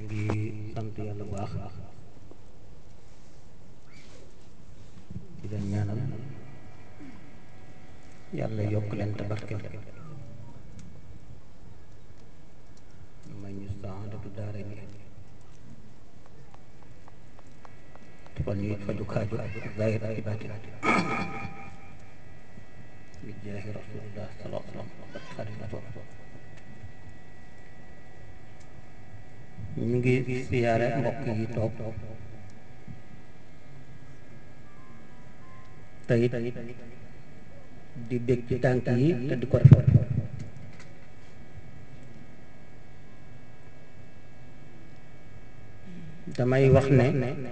ngi sant yàlla bu baax di leen ñaanal yàlla yokk leen tabarkel may ñu saadatu daara ni defal ñuy faju kaaju zahir ak baatin bi jaahi rasulillah sallallahu alayhi wa sallam ak xadim rasul ñu ngi siyaare mbokk yi toog tey di bég ci tànk yi te di ko rafet damay wax ne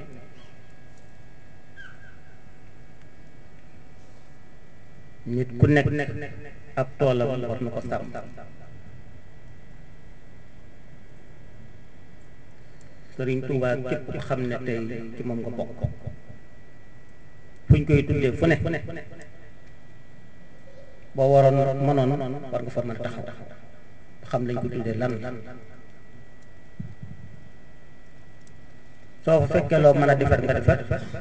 nit ku nekk ab toolam war na ko sàmm sëriñ Tuubaa képp ku xam ne tey ci moom nga bokk fu ñu koy tuddee fu ne boo waroon mënoon war nga fa mën a taxaw xam lañ ko tuddee lan soo fa fekkee loo mën a defar nga defar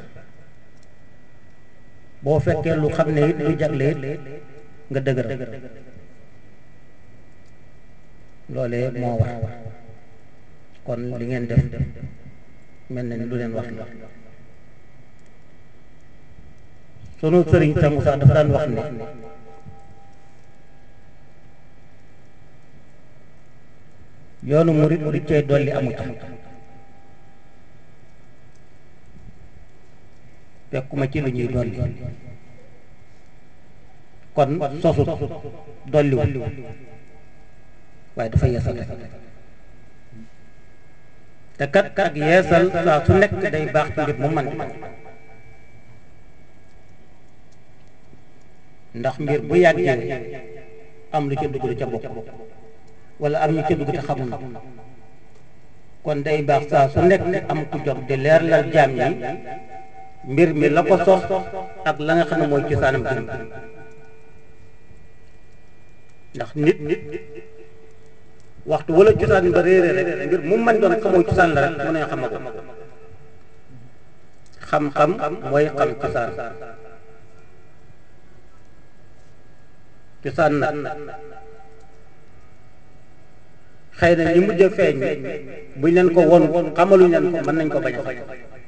boo fekkee lu xam ne it lu jagle it nga dëgëral loolee moo war kon li ngeen def mel na ni lu leen wax la sunu sëriñ sa Musaa dafa daan wax ne yoonu murit di cey dolli amu ca fekkuma ci lu ñuy dolli kon sosut dolliwul waaye dafa yeesal te kat ak yeesal saa su nekk day baax ci mbir mu man ndax mbir bu yàggee am lu ca dugg lu ca bokk wala am ñu ca dugg te xamul kon day baax saa su nekk am ku jóg di leerlal jaam yi mbir mi la ko sos ak la nga xam ne mooy cosaanam jëm ndax nit nit waxtu wala cosaan ba réere rek mbir mu man doon xamoo cosaan la rek mu ne xama ko xam-xam mooy xam cosaan cosaan nag xëy na ñi mujj a feeñ buñ leen ko won xamaluñ leen ko mën nañ ko bañ a xam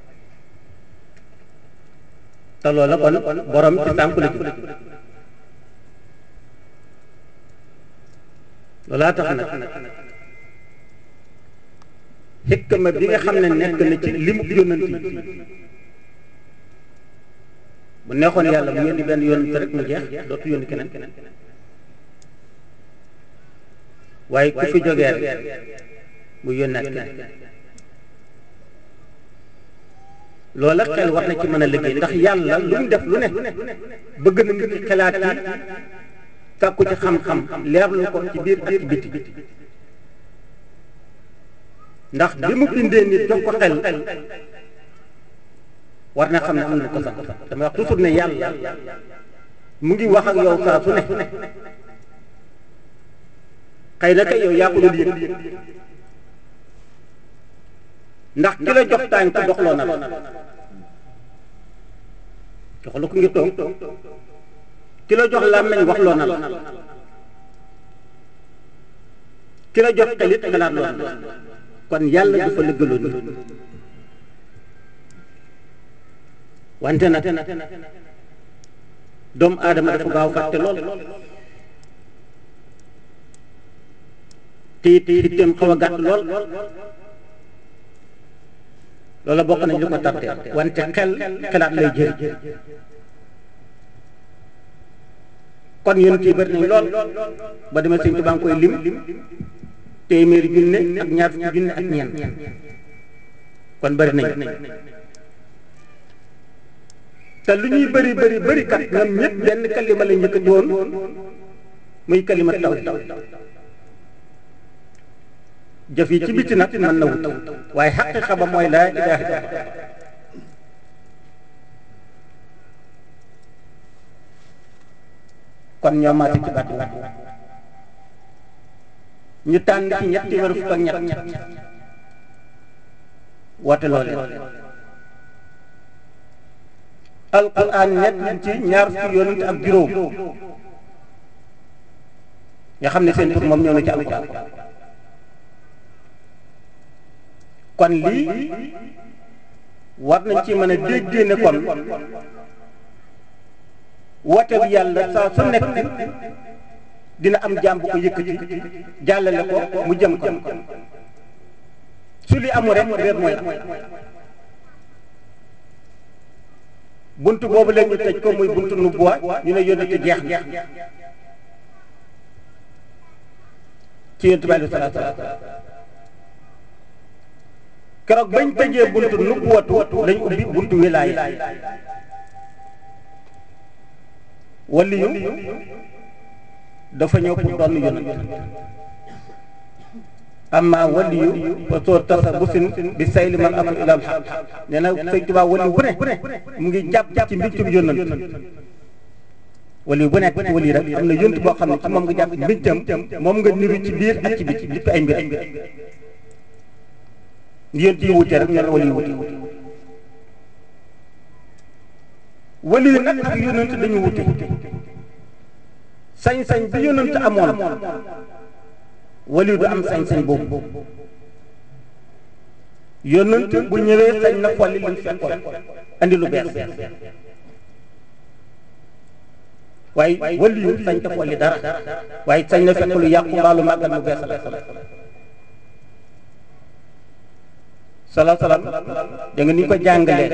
te loola kon borom ci sànku la ji loolaa tax nag xikma bi nga xam ne nekk na ci limu yónnant yi bu neexoon yàlla mu yónni benn yónnant rek mu jeex dootu yónni keneen waaye ku fi jógee rek mu yónnaat keneen loola xel war na ci mën a liggéey ndax yàlla lu mu def lu ne bëgg na nit ki xelaat yi sàkku ci xam-xam leerlu ko ci biir ak ci biti ndax bi mu bindee nit jox ko xel war na xam ne am na ko sax dama wax toujours ne yàlla mu ngi wax ak yow saa su ne xëy na kay yow yaa ko dul yëg ndax ki la jox tànk doxloo na la jox la ko ngir toog ki la jox làmmeñ waxloo na la ki la jox xelit xalaat loo na kon yàlla dafa lëggaloo nit wante nag doomu aadama dafa gaaw fàtte lool te it itteem xaw a gàtt lool loola bokk nañ li ko tàttee wante xel xelaat lay jëriñ kon yéen kii bëri nañ lool ba demee sëñ Tuubaa ngi koy lim téeméeri junne ak ñaar fukki junne ak ñeent kon bëri nañ te lu ñuy bëri bëri bëri kat ñoom ñëpp benn kalima la njëkkati woon muy kalima taw jëf yi ci biti nag mën na wut waaye xaqiqa ba mooy laa ilaaha illallah kon ñoo maati ci baat boobu ñu tànn ci ñetti wala fukk ak ñett woote loo leen alquran nekk liñ ci ñaar fukki yonent ak juróom nga xam ne seen tur moom ñëw na ci alquran kon lii war nañ ci mën a déggee ne kon woote bi yàlla saa su nekk dina am jaam bu ko yëkkati jàllale ko mu jëm ko su li amul rek réer mooy am buntu boobu leen ñu tëj ko muy buntu nubuwa ñu ne yónnati jeex na ci yonent bi aleyhi salaatu wa salaam keroog bañ tëjee buntu nubuwatu lañ ubbi buntu wilaaya waliyu dafa ñëw pour doon yonent amma waliyu fa soo tasa busin bi sayli man atul ilal xaq nee na sëñ Tuubaa waliyu bu ne mu ngi jàpp ci mbiccum yonent waliyu bu nekk ci waliyu rek am na yonent boo xam ne ci moom nga jàpp mbiccam moom nga niru ci biir ak ci biti lépp ay mbir yonent yi wute rek ñoo waliyu wute waliyu nag ak yonent dañu wute sañ-sañ bi yonent amoon waliyu du am sañ-sañ boobu yonent bu ñëwee sañ na folli li mu fekkoon andi lu bees waaye waliyu sañ ta folli dara waaye sañ na fekk lu yàqu mbaa lu màggal mu bees la sala salaam da nga ni ko jàngalee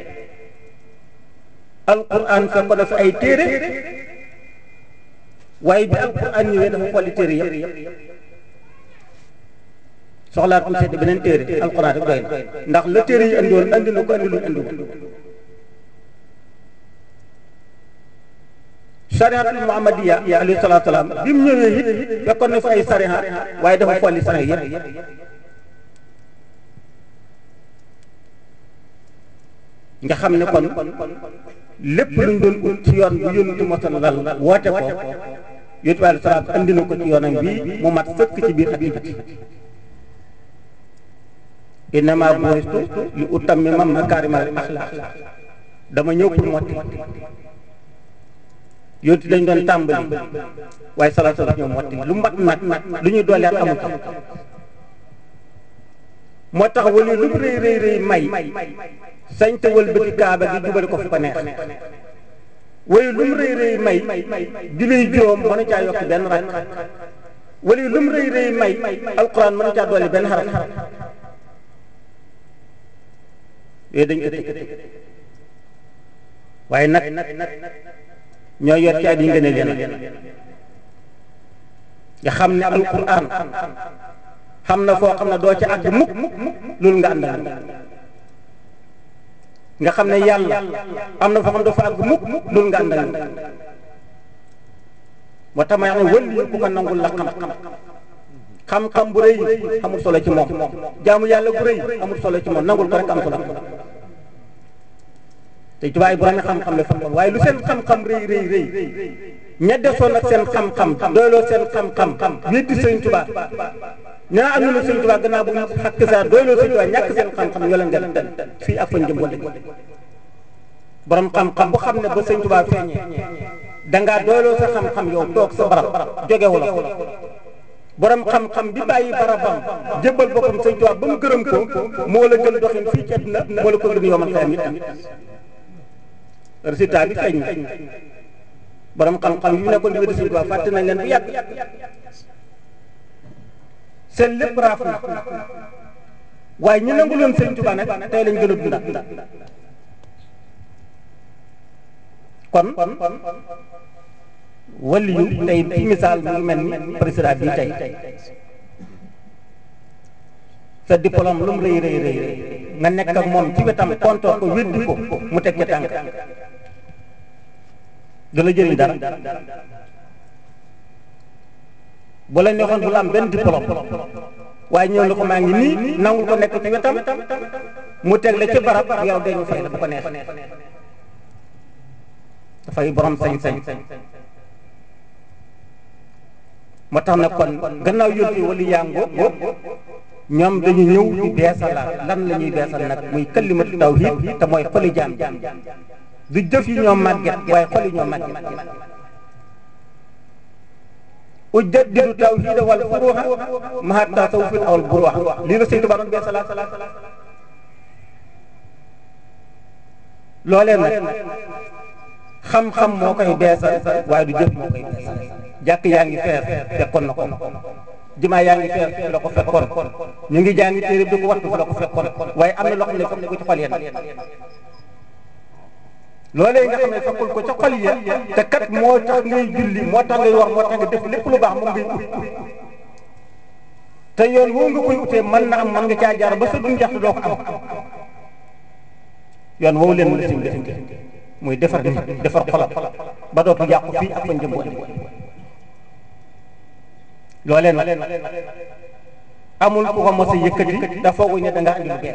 alquran fekk ko dafa ay téere waaye bi alquran ñëwee dafa folli téere yëpp soxlaat mu sedd beneen téere alquran rek doy na ndax la téere yi andi woon andi na ko andi lu andi woon sarihatul muhammadiya alayhi salaatu salaam bi mu ñëwee it fekkoon na fa ay sariha waaye dafa folli sariha yëpp nga xam ne kon lépp luñ doon ut ci yoon bi yónnitu mosal lal woote ko yónnitu alayhi salaam andi na ko ci yoonam bii mu mat sëkk ci biir ak ci biti innama bu'istu li utammima makaarimal axlaaq dama ñëw pour motti yónnitu dañ doon tàmbali waaye salaatu salaam ñëw motti lu mat nag lu ñuy dooleet amul ko moo tax wali lu rëy rëy rëy may sañ te wëlbati kaaba gi jubale ko fu ko neex waaye lu mu rëy rëy may julli juróom mënu caa yokk benn rak wala lu mu rëy rëy may alquran mënu caa dolli benn xaraf yooyu dañ ko tëj waaye nag ñoo yor ci at yi ngeen leen nga xam ne alquran xam na foo xam ne doo ca àgg mukk loolu nga àndal nga xam ne yàlla am na foo xam dafa àgg mukk loolu nga àndal moo tax ma wax ne wëlli ku ko nangul la xam-xam xam-xam bu rëy amul solo ci moom jaamu yàlla bu rëy amul solo ci moom nangul ko rek am solo te tubaab yi borom xam-xam la fekkoon waaye lu seen xam-xam rëy rëy rëy ña desoon ak seen xam-xam doyloo seen xam-xam weddi sëñ Tuubaa ñaa am na sëñ Tuubaa gannaaw bu ñu xakk saa doyloo sëñ Tuubaa ñàkk seen xam-xam ñoo leen gën fii ak fañ jëm wala borom xam-xam bu xam ne ba sëñ Tuubaa feeñee dangaa doyloo sa xam-xam yow toog sa barab jóge wala borom xam-xam bi bàyyi barabam jébbal boppam sëñ Tuubaa ba mu gërëm ko moo la gën doxin fii ci àddina moo la ko gën yomal xeyam it résultat bi feeñ na borom xam-xam yu nekkoon di wéddi sëñ Tuubaa fàtte nañ leen bu yàgg seen lépp raaf na waaye ñu nangu loon sëñ Tuubaa nag tey lañ gën a dundaat kon waliyu tey ci misaal mu ngi mel ni président bii tey sa diplôme lu mu rëy rëy rëy nga nekk ak moom ci wetam kontoor ko weddi ko mu teg ca tànk du la jëriñ dara bu la neexoon bu la am benn diplôme waaye ñëw na ko maa ngi nii nangul ko nekk ci wetam mu teg la ci barab yow dee ñu fay la bu ko neex dafay borom sañ-sañ moo tax na kon gannaaw yónni wali yaa ngoo ñoom dañu ñëw di beesalaat lan la ñuy beesal nag muy kalimatu tawhid te mooy xoli jaam du jëf yi ñoo màgget waaye xol yi ñoo màgget ujaddidu tawhida wal furuha maha tasawufil awal buruha lii la Sëñ Tuubaa doon beesalaat loolee nag xam-xam moo koy beesal waaye du jëf moo koy beesal jàkk yaa ngi fees fekkoon na ko jumaa yaa ngi fees fi la ko fekkoon ñu ngi jàngi téere di ko wattu fi la ko fekkoon waaye am na loo xam ne fekk ko ci xol yéen loolee nga xam ne fekkul ko ca xol ya te kat moo tax ngay julli moo tax ngay wax moo tax nga def lépp lu baax moom ngay ut te yoon woo nga koy utee mën na am mën nga caa jaar ba sa dun jaxtu doo ko am yoon woowu leen la sim def muy defar nit defar xolam ba dootu yàqu fii ak fa njëm boo loolee nag amul ku ko mos a yëkkati da foogu ne da nga andi lu bees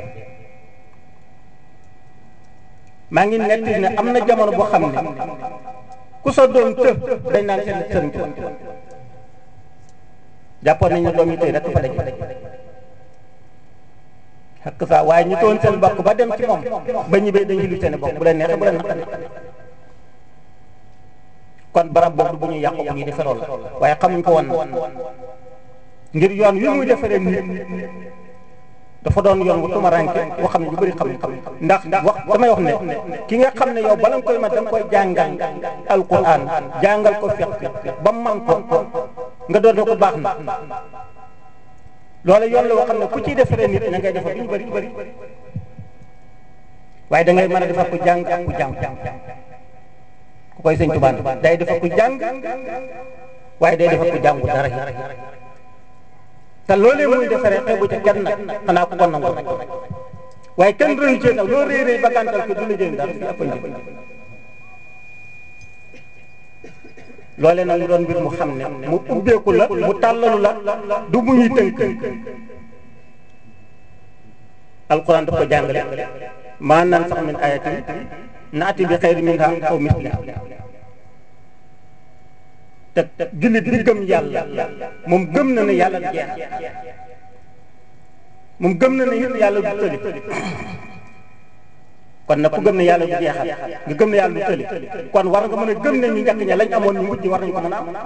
maa ngi netti ne am na jamono boo xam ne ku sa doom të dañ naan seen sëriñ ko jàppoon nañ ne doom yi tey rek fa daje xakk saa waaye ñu toon seen bokk ba dem ci moom ba ñibbee dañuy lu seen bokk bu leen neexee bu leen naqari kon barab boobu bu ñu yàqu bu ñuy defaroon la waaye xamuñ ko woon ngir yoon wi muy defaree nit dafa doon yoon wu tumaranke boo xam ne ñu bëri xamuñ xam ndax wax damay wax ne ki nga xam ne yow bala nga koy man da nga koy jàngal alquran jàngal ko fiq ba man ko nga doon ne ko baax na loolu yoon la woo xam ne ku ciy defaree nit ña ngay defar ñu bëri bëri waaye da ngay mën a defar ku jàng ak ku jàng ku koy sëñ Tuubaa day defar ku jàng waaye day defar ku jàngu dara te loolee muy defaree xeebu ca kenn nag xanaa ku ko nangu rek waaye kenn rëyu ci nag loo réeree ba gàntal ko du la jëriñ dara fi ëpp njëriñ loolee nag mu doon mbir mu xam ne mu ubbeeku la mu tàllalu la du mu ñuy tënk alquran daf ko jàngale maa naan sax min ayatin naati bi xayri minha aw misliha te jullit bi gëm yàlla moom gëm na ne yàlla du jeex moom gëm na ne yàlla du tëli kon nag ku gëm ne yàlla du jeexal nga gëm ne yàlla du tëli kon war nga mën a gëm ne ñu njëkk ña lañ amoon ñu mujj war nañu ko mën a am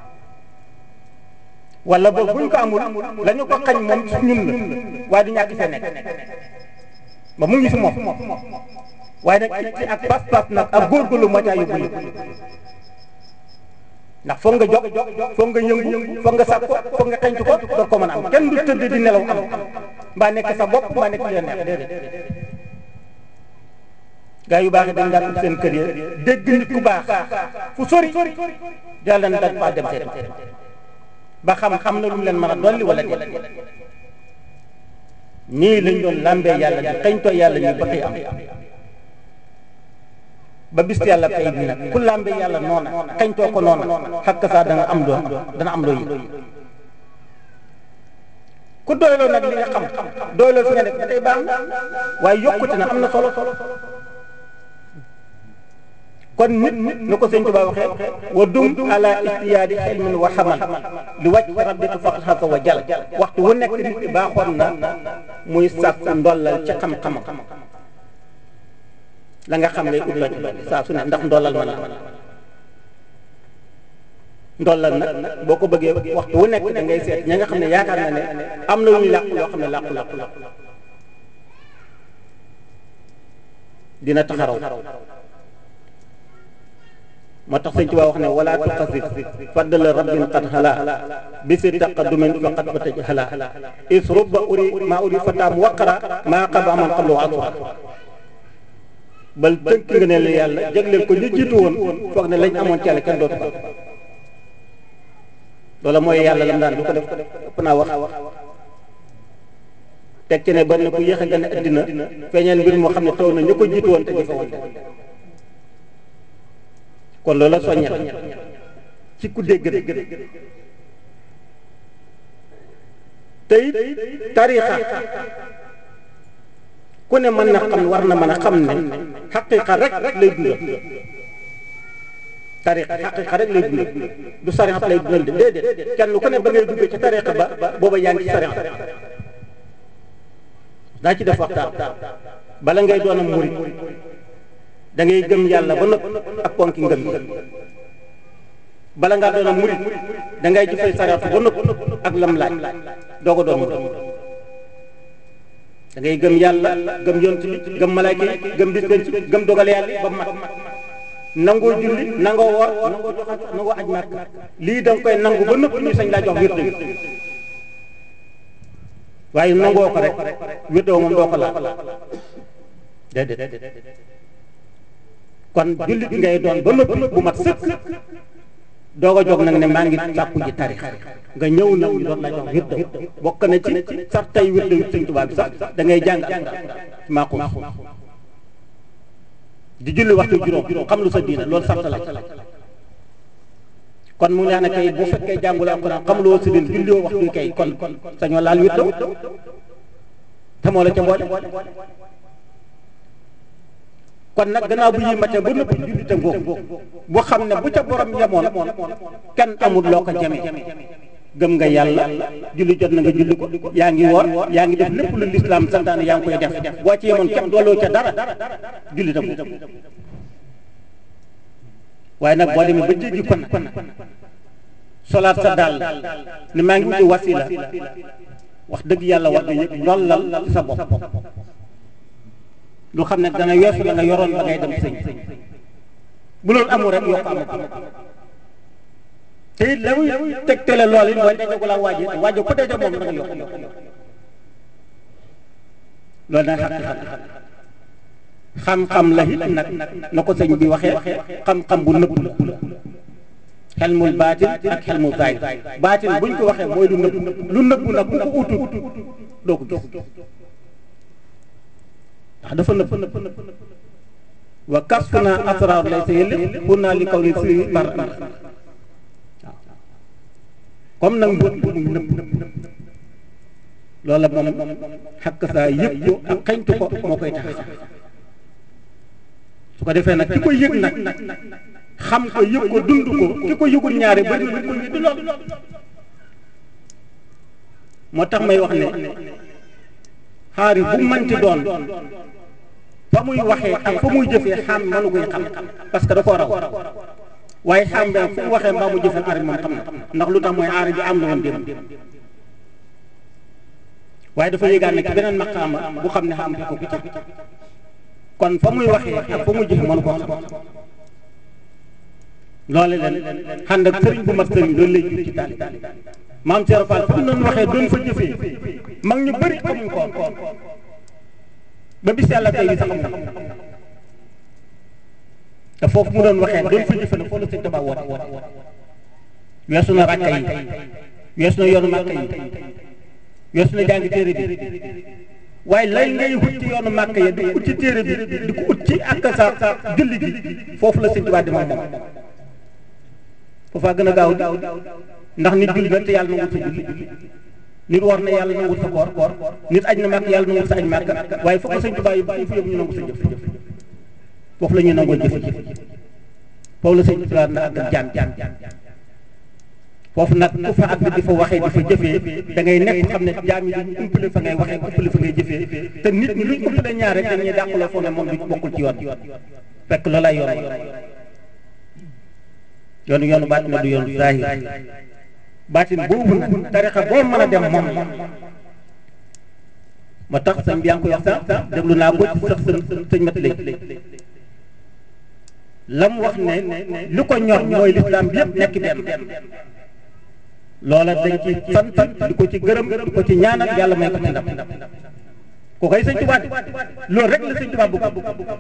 wala boobu buñ ko amul la ñu ko xañ moom ci ñun la waaye du ñàkk fee nekk ba mu ngi fi moom waaye nag ci ak pas-pas nag ak góorgóorlu moo caa yóbbu ndax foog nga jog foog nga yëngu foog nga sàkk ko foog nga xañtu ko door ko mën a am kenn du tëdd di nelaw am mbaa nekk sa bopp mbaa nekk leen neex déedéet gaa yu baax yi dañ daan ut seen kër yi dégg nit ku baax fu sori yàlla na dañ faa dem seet ba xam xam na lu mu leen mën a dolli wala déet nii lañ doon làmbee yàlla di xañtoo yàlla ñuy ba xëy am ba bis yàlla pay bi nag ku làmbe yàlla noona xañtoo ko noona xakk saa danga am doon dana am loo yi ku doyloo nag li nga xam doyloo fi nga nekk ba tey baax na waaye yokkute na am na solo kon nit na ko sëñ Tuubaa waxee wa dum ala istiyaadi xilmin wa xamal li wàcc rabbika faqad xasa wa jal waxtu wu nekk nit ki baaxoon na muy sàkku ndollal ci xam-xamam la nga xam ngay ut la ci saa su ne ndax ndollal ma la ndollal nag boo ko bëggee waxtu wu nekk da ngay seet ña nga xam ne yaakaar na ne am na lu ñu làqu loo xam ne làqu làqu làqu dina taxaraw moo tax sëñ Tuubaa wax ne wala tuqasif faddala rabbin qad hala bi si taqaddumin faqad bataj hala is rubba uri ma uri fataam waqara maa qaba man qablu asura bal tënk nga ne la yàlla jagleel ko ñu jiitu woon foog ne lañ amoon ci yàlla kenn dootu ko loola mooy yàlla lam daan du ko def ëpp naa wax teg ci ne bari na ku yéex a gën a addina feeñeel mbir moo xam ne taw na ñu ko jiitu woon te jëfe woon kon loola soññal ci ku dégg dégg tey tariixa ku ne mën na xam war na mën a xam ne xaqiiqa rek lay dundal tariixa xaqiiqa rek lay dundal du sariat lay dundal de déedéet kenn ku ne ba ngay duggee ci tariixa ba booba yaa ngi ci sariat daa ci def waxtaan bala ngay doon am murit da ngay gëm yàlla ba noppi ak ponki ngëm bala ngaa doon am murit da ngay jëfee saraatu ba noppi ak lam laaj doo ko doon murit da ngay gëm yàlla gëm yonent bi gëm malaayka yi gëm bis penc gëm dogal yàlla ba mat nangoo julli nangoo woor nangoo joxe nangoo aj màkk lii da nga koy nangu ba noppi ñu sañ laa jox wird bi waaye nangoo ko rek wirdoo moom doo ko laal déedéet kon jullit ngay doon ba noppi bu mat sëkk doog a jóg nag ne maa ngi sàkku ji tarix nga ñëw nag ñu doon la jox wirdo bokk na ci sartay wirdo wi sëñ Tuubaa bi sax da ngay jàng maaxuus di julli waxtu juróom xam lu sa diina loolu sarta la kon mu neex ne kay bu fekkee jànguloo alxuraan xamuloo sa diina julliwoo waxtu kay kon sañoo laal wirdo te moo la ca boole kon nag gannaaw bu yi matee ba nëpp jullite ngoog bu xam ne bu ca borom yemoon kenn amul loo ko jamee gëm nga yàlla julli jot na nga julli ko yaa ngi woor yaa ngi def lépp lu lislaam santaane yaa ngi koy def boo ci yemoon képp dooloo ca dara julli ta ngoog waaye nag boo demee ba jéggi kon nag solaat sa dàll ne maa ngi wuti wasila wax dëgg yàlla war nga yëg ndollal ci sa bopp lu xam ne dana weesu la nga yoroon ba ngay dem sëñ bu loolu amul rek yokk amul te it la muy tegtale lool it mooy dajagu la waaje waaje ku daje moom da nga yokk loolu nag xam xam-xam la it nag na ko sëñ bi waxee xam-xam bu nëbb la xel mul baatin ak xel mul zaahir baatin buñ ko waxee mooy lu nëbb lu nëbb nag ku ko utut doo ko gis ndax dafa nëpp wa kasfu naa asraar lay sa yële pour naa li kaw li si bar waaw comme nag mbóot bu muy nëpp loola moom xakk saa yëg ko ak xeñtu ko moo koy tax su ko defee nag ki ko yëg nag xam ko yëg ko dund ko ki ko yëgul ñaare bari na lu ko weddi lool moo tax may wax ne xaari bu manti doon fa muy waxee ak fa muy jëfee xam mënu koy xam parce que da koo raw waaye xam nga fu mu waxee mbaa mu jëfee aari moom xam na ndax lu tax mooy aari bi am na woon démb waaye dafa yëgaan ne ci beneen maqaama bu xam ne xam ko ku ca kon fa muy waxee ak fa muy jëfee mënu koo xam loole leen xànd ak sëriñ bu mat sëriñ loolu lay jur ci taali maam Cheikh Fall fu mu doon waxee doon fa jëfee mag ñu bëri xamuñ ko ba bis yàlla tey bi sax xam te foofu mu doon waxee doon fa jëfe na foofu la sëñ Tuubaa woote weesu na rakka yi weesu na yoonu màkka yi weesu na jàngi téere bi waaye lay ngay ut ci yoonu màkka yi di ko ut ci téere bi di ko ut ci ak sa julli gi foofu la sëñ Tuubaa di moom moom foofaa gën a gaaw di ndax nit julli na te yàlla nangut sa julli nit war na yàlla nangut sa koor koor nit aj na màkk yàlla nangut sa aj màkk waaye fokk sëñ Tuubaa yi fu yëpp ñu nangu sa jëf foofu la ñuy nangoo jëf jëf foofu la sëñ Tuubaa na àgg ak jaam jaam foofu nag ku fa àgg di fa waxee di fa jëfee da ngay nekk xam ne jaam yi duñ umpale fa ngay waxee umpale fa ngay jëfee te nit ñi luñ umpale ñaar rek dañuy dàqaloo foo ne moom du bokkul ci yoon fekk loolay yoon yoonu yoonu baatin du yoonu zaahir baatin boobu nag tarixa boo mën a dem moom ma tax sëñ bi yaa ngi koy wax sax sax déglu naa ko ci sax sëñ sëñ mat léegi la mu wax ne li ko ñor mooy lislaam bi yëpp nekk benn loola dañ ci sant di ko ci gërëm di ko ci ñaanal yàlla may ko ci ndam ko koy sëñ Tuubaa loolu rek la sëñ Tuubaa bëgg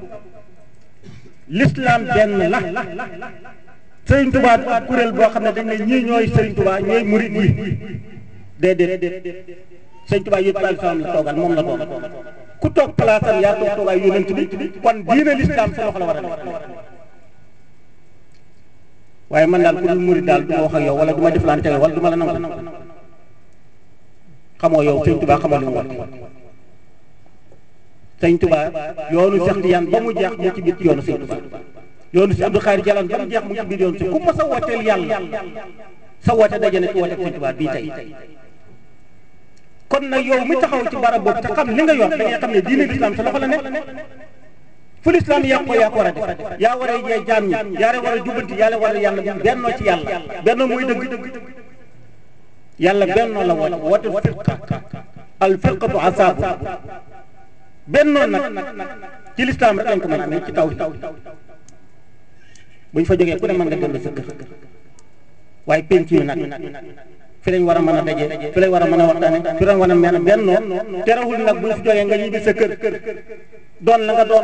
lislaam benn la sëriñ Tuubaa du ab kuréel boo xam ne dañ ne ñii ñooy sëriñ Tuubaa ñooy murit yi déedéet sëriñ Tuubaa yëpp daal salaam la toogal moom la doon ku toog palaasam yaa toog toogaay yonent bi kon diine lislaam sa loxo la war a nekk waaye man daal ku dul murit daal du ma wax ak yow wala du ma jëflante yow wala du ma la nangu xamoo yow sëriñ Tuubaa xamoo li mu wax sëriñ Tuubaa yoonu Seex Tijaan ba mu jeex mu ci biir yoonu sëriñ Tuubaa yoonu si Abdou Khadre Jalaan ba mu jeex mu ci biir yoonu si ku ma sa wooteel yàlla sa woote daje na ci woote sëñ Tuubaa bii tey kon nag yow mi taxaw ci barab boobu te xam li nga yor da ngay xam ne diine lislaam sa loxo la nekk fu lislaam yaa ko yaa ko war a def yaa war a yee jaam ñi yaa war a jubbanti yàlla war a yàlla bennoo ci yàlla bennoo muy dëgg yàlla bennoo la woote woote firqa al firqatu asaabu bennoo nag ci lislaam rek lañ ko mën a amee ci taw buñ fa jógee ku ne mën nga dellu sa kër waaye penc yi nag fi lañ war a mën a daje fi lañ war a mën a waxtaane fi lañ war a mën a bennoo terewul nag buñ fi jógee nga ñibbi sa kër doon la nga doon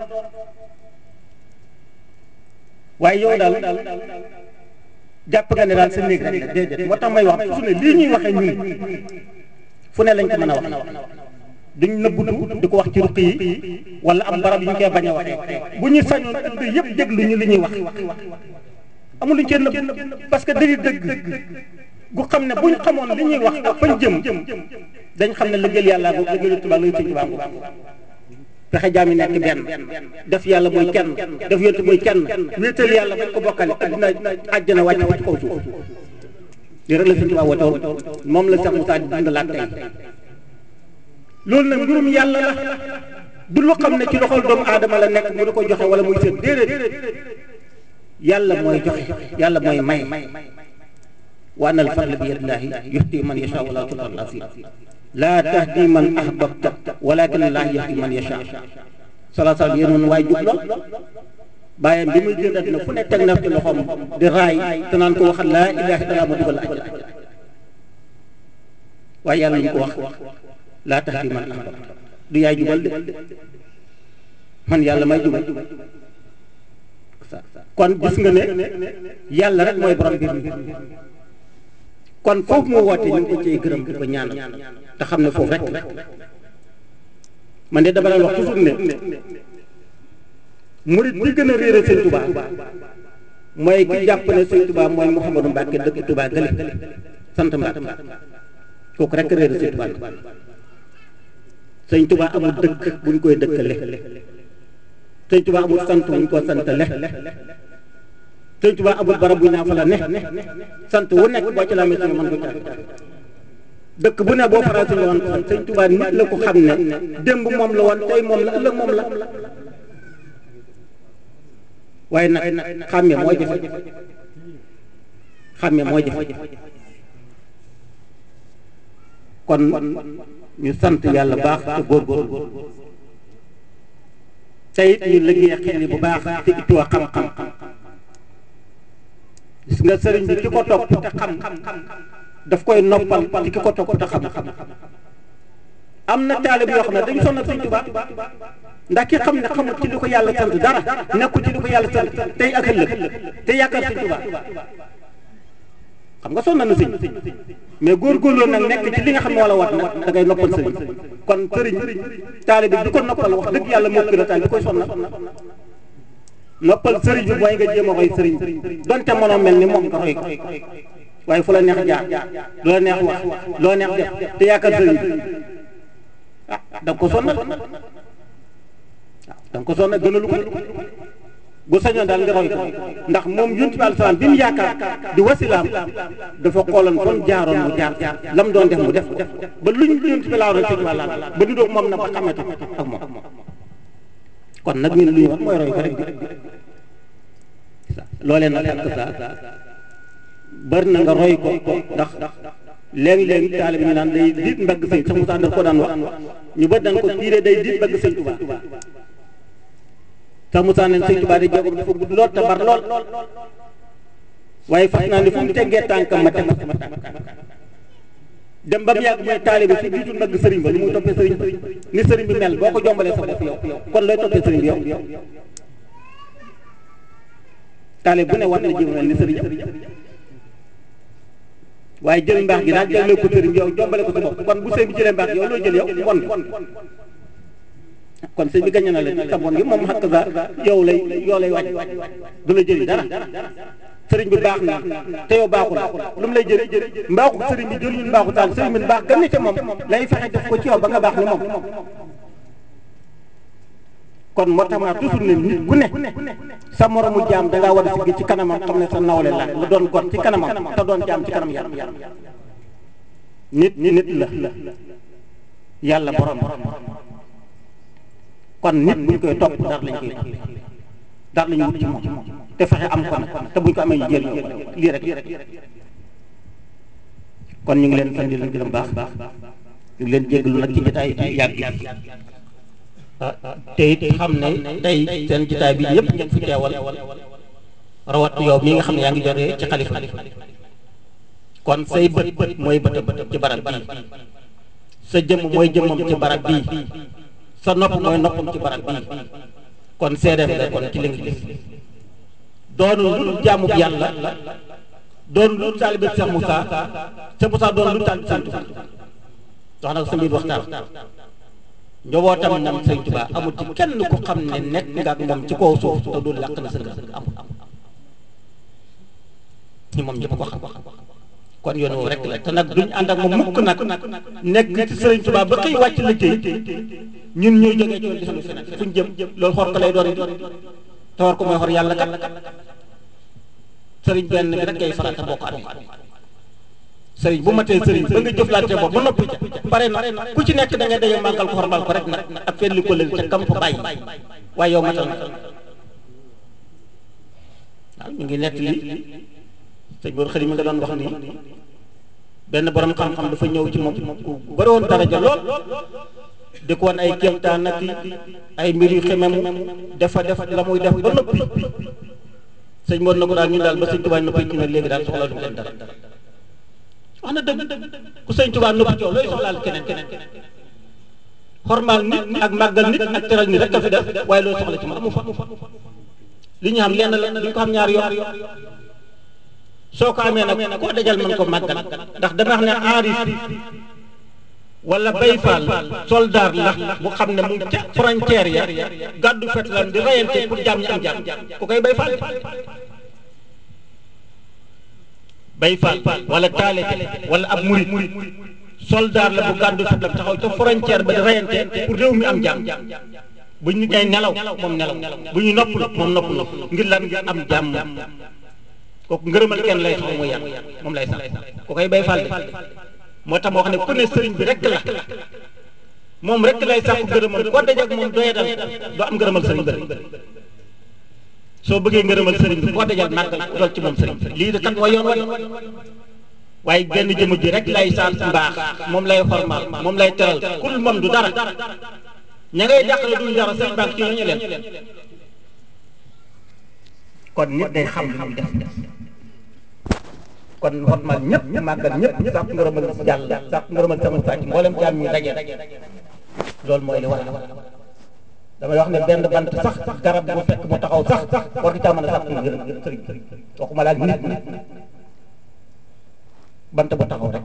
waaye yow daal jàpp nga ne daal sa néeg rek la déedéet moo tax may wax su ne lii ñuy waxee ñun fu ne lañ ko mën a wax duñ nëbbutu di ko wax ci ruq yi wala am barab yu ñu koy bañ a waxee bu ñu sañoon ëpp yëpp déglu ñu li ñuy wax amul luñ cee nëbb parce que dañuy dëgg gu xam ne buñ xamoon li ñuy wax ak fañ jëm dañ xam ne liggéeyal yàlla ko liggéeyal tubaab la sëñ tubaab fexe jaam yi nekk benn def yàlla muy kenn def yonte muy kenn wéetal yàlla bañ ko bokkale addina àjjana wàcc ci kaw suuf li rek la sëñ tubaab woote woon moom la Cheikh Moussa di dundalaat tey loolu nag mbirum yàlla la du lu xam ne ci loxol doomu aadama la nekk mu di ko joxe wala muy seet déedéet yàlla mooy joxe yàlla mooy may wa anna al-fadla bi yadillaahi yuhdi man yashaa wa laa tudra al-asiir laa tahdi man ahbabta walakin Allah yahdi man yashaa salaa salaam yéen woon waaye jub lool bàyyam bi muy génn àddina fu ne teg na ci loxoom di raay te naan ko waxal laa ilaaha illallaah ma dugal àjjana waaye yàlla lu ko wax laa tahdi man ahbabta du yaay jubal de man yàlla may jubal kon gis nga ne yàlla rek mooy borom mbir mi kon foofu mu woote ñu ngi ko cee gërëm di ko ñaanal te xam ne foofu rek man de dama la wax toujours ne murit bi gën a réere sëñ Touba mooy ki jàpp ne sëñ Touba mooy Mouhamadou Mbacke dëkk Touba gële sant Mbacke kooku rek réere sëñ Touba sëñ Touba amul dëkk buñ koy dëkkale sëñ Touba amul sant buñ ko santale sëñ Touba amul barab bu ñaa fa la ne sant wu nekk boo ci la amee mën ko caag dëkk bu ne boo faral di woon ko sëñ Touba nit la ko xam ne démb moom la woon tey moom la ëllëg moom la waaye nag xàmme moo jafe xàmme moo jafe kon ñu sant yàlla baax te góorgóorlu te it ñu liggéey xel yi bu baax te ittuwa xam-xam gis nga sëriñ bi ki ko topp te xam daf koy noppal ci ki ko topp te xam am na taalib yoo xam ne dañu sonal Sëriñ Tuubaa ndax ki xam ne xamul ci li ko yàlla sant dara nekkul ci li ko yàlla sant tey ak ëllëg te yaakaar Sëriñ Tuubaa xam nga sonal na sëñ mais góorgóorloo nag nekk ci li nga xam ne wala wat nag da ngay noppal sëriñ kon sëriñ taalib bi di ko noppal wax dëgg yàlla moo gën a taal bi koy sonal noppal sëriñ bi mooy nga jéem a roy sëriñ donte mënoo mel ni moom nga roy ko waaye fu la neex jaar loo neex wax loo neex def te yaakaar sëriñ bi ah da nga ko sonnal waaw da nga ko sonnal gënalu ko bu sañoon daal nga roy ko ndax moom yonent bi alayhi salaam bi mu yaakaar di wasilaam dafa xooloon fan jaaroon mu jaar lam doon def mu def ba luñ yonent bi laa roy sëñ wàlla ba ñu doog moom na ba xamante ak moom kon nag ñun lu ñu wax mooy roy ko rek loolee nag ak sa bari na nga roy ko ndax léegi-léegi taalibe ñu naan day diit mbagg sëñ sax Moussa daf ko daan wax ñu bari daan ko tiire day diit mbagg sëñ Tuubaa sax Moussa neen sëñ Tuubaa day jogom dafa gudd lool te bar lool waaye fas naa ne fu mu teggee tànkam ma teg sama tànk dem ba mu yàgg mooy taalibe su diitul mbagg sëriñ ba lu muy toppee sëriñ ba ni sëriñ bi mel boo ko jombalee sa bopp yow kon looy toppee sëriñ bi yow taalibe bu ne war na jéem mel ni sëriñ waaye jël mbaax gi daal jëlee ko sëriñ yow jombale ko sa bopp kon bu sëriñ bi jëlee mbaax yow loo jël yow bon kon sëriñ bi gañe na la ci sa bon gi moom xakk sa yow lay yow lay wàcc du la jëriñ dara sëriñ bi baax na te yow baaxul lu mu lay jëriñ mbaaxu sëriñ bi jël ñun mbaaxu taal sëriñ bi baax gën na ca moom lay fexe def ko ci yow ba nga baax ni moom kon moo tax ma toujours ne nit ku ne sa moromu jaam da ngaa war a sigg ci kanamam xam ne sa nawle la nga doon gor ci kanamam te doon jaam ci kanam yàlla nit nit la yàlla borom kon nit buñ koy topp dara lañ koy topp dara lañu wut ci moom te fexe am ko nag te buñ ko amee ñu jëriñoo ko lii rek kon ñu ngi leen sant di leen gërëm baax ñu ngi leen jéggalu nag ci jotaay bi yàgg bi te it xam ne tey seen jotaay bi yëpp ngeen fi teewal rawat yow mi nga xam ne yaa ngi jotee ci xalifa kon say bët mooy bëtam ci barab bii sa jëmm mooy jëmmam ci barab bii sa nopp mooy noppam ci barab bii kon seedeem nga kon ci li nga gis doonu lu jaamu yàlla doon lu taalibe Cheikh Moussa Cheikh Moussa doon lu taalibe Sëñ Tuubaa wax na ko sa mbir waxtaan njobootam moom Sëñ Tuubaa amul ci kenn ku xam ne nekk nga ak moom ci kaw suuf te dul làq na sa ngëm amul ñu moom ñëpp ko xam kon yoon woowu rek la te nag duñ ànd ak moom mukk nag nekk ci Sëriñ Tuubaa ba xëy wàcc liggéey ñun ñuy jógee ci di sunu feneen fuñ jëm loolu xor ko lay doon te war ko mooy xor yàlla kat sëriñ benn bi rek ngay farata boo ko amee sëriñ bu matee sëriñ ba nga jëflante boobu ba noppi ca pare na ku ci nekk da ngay daje màggal ko xormal ko rek nag ak fenn li ko lël ca kam fa bàyyi waaye yow matal na waaw ñu ngi nett li sëñ Mor xëri mi nga doon wax nii benn borom xam-xam dafa ñëw ci moom ku bëri woon daraja lool di ko wan ay kéemtaan nag ay mbir yu xemem dafa def la muy def ba noppi sëñ Mor na ko daal ñun daal ba sëñ Tuubaa noppi ci ne léegi daal soxla lu leen dara wax na dëgg ku sëñ Tuubaa noppi coow looy soxlaal keneen keneen xormaal nit ak màggal nit ak teral nit rek a fi def waaye looy soxla ci ma amu fa li ñu xam lenn la duñ ko xam ñaari yoon soo ko amee nag koo dajal mën ko màggal ndax dama wax ne aarif wala bay faal soldaar la bu xam ne mu ca frontière ya gàddu fetlam di rayante pour jaam ñi am jaam ku koy bay faal bay faal wala taalibe wala ab murit soldaar la bu gàddu fetlam taxaw ca frontière ba di rayante pour réew mi am jaam bu ñu ay nelaw moom nelaw bu ñu nopplu moom nopplu ngir lan ngir am jaam kooku ngërëmal kenn lay soxla mooy yàlla moom lay sax ku koy bay faal de moo tax moo xam ne ku ne sëriñ bi rek la moom rek lay sàkku ngërëmal koo dajeek moom doye dal doo am ngërëmal sëriñ bi soo bëggee ngërëmal sëriñ bi koo dajal màggal dool ci moom sëriñ lii de kat mooy yoon wa waaye benn jëmm ji rek lay sant mbaax moom lay xormaal moom lay teral kul moom du dara ña ngay jàqale duñ dara sëriñ baax ci ñooñu leen kon nit day xam li muy def kon xormaal ñëpp màggal ñëpp sàkk ngërëmal jàll sàkk ngërëmal sama sàcc mboolem jaam ñi daje loolu mooy li war damay wax ne benn bant sax garab bu fekk mu taxaw sax war nga caa mën a sàkk ngërëm sëriñ waxuma laa nit nit bant bu taxaw rek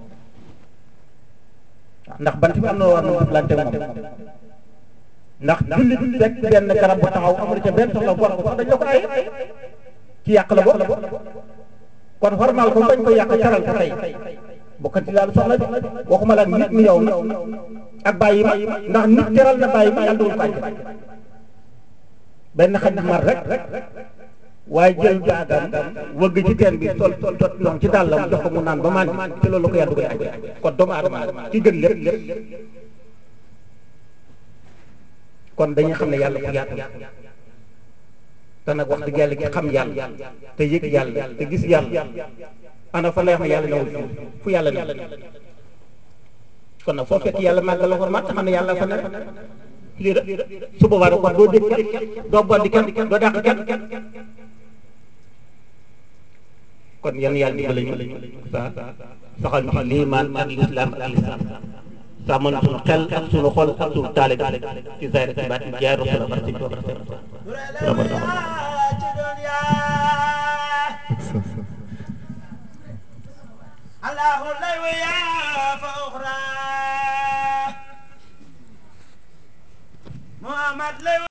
ndax bant bi am na war na jëflante moom ndax jullit fekk benn garab bu taxaw amul ca benn soxla war ko sax dañ la ko ay ci yàq la bokk kon formal ko bañ ko yàq caral ko tey bokkati daal soxla bi waxuma la nit mi yow na ak bàyyi ma ndax nit teral na bàyyi ma yàlla dugul ko àjjana benn xaj mar rek waaye jël baagam wëgg ci teen bi sol tot ndox ci dàllam jox ko mu naan ba màndi ci loolu la ko yàlla dugal àjjana kon doomu aadama ki gën lépp lépp kon dañuy xam ne yàlla ku yaatu te nag wax dëgg yàlla ki xam yàlla te yëg yàlla te gis yàlla ana fa lay wax ne yàlla newul fii fu yàlla ne kon nag foo fekk yàlla màggal la xormaat te xam ne yàlla fa ne lii rek su boobaa nag kon doo dégg kenn doo boddi kenn doo dàq kenn kon yan yàlla dimbali ñu sa saxal ñu ci liimaan ak lislaam ak lislaam sàmmal sunu xel ak sunu xol ak sunu taalibe ci zaahir ci baatin jaay rasul ak ci toog الله لا ويا فأخرى محمد لا